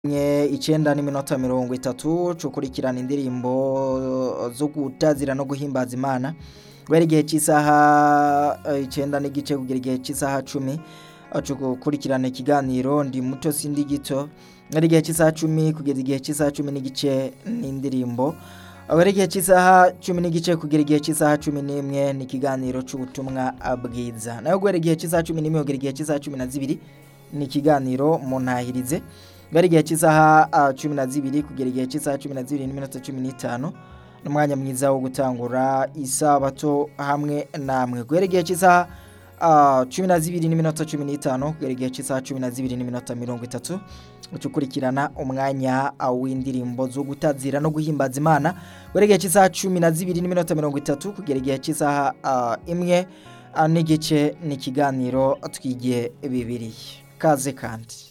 Nye icenda n'iminota mirongo itatu cukurikirana indirimbo zo gutazira no guhimbaza Imana guhera igihe c'isaha eh, icenda n'igice kugera igihe c'isaha cumi cukurikirana ikiganiro ndi muto sindi gito guhera igihe c'isaha cumi kugeza igihe c'isaha cumi n'igice n'indirimbo guhera igihe c'isaha cumi n'igice kugera igihe c'isaha cumi n'imwe ni ikiganiro c'ubutumwa bwiza nayo guhera igihe c'isaha cumi n'imwe kugera igihe c'isaha cumi na zibiri ni ikiganiro muntahirize guhera igihe c'isaha ah, cumi na zibiri kugera igihe c'isaha cumi na zibiri n'iminota cumi n'itanu n'umwanya mwiza wo gutangura isabato hamwe namwe guhera igihe c'isaha ah, cumi na zibiri n'iminota cumi n'itanu kugera igihe c'isaha cumi na zibiri n'iminota mirongo itatu ucukurikirana umwanya ah, w'indirimbo zo gutazira no guhimbaza Imana guhera igihe c'isaha cumi na zibiri n'iminota mirongo itatu kugera igihe c'isaha ah, imwe ah, n'igice ni ikiganiro twigiye bibiri kaze kandi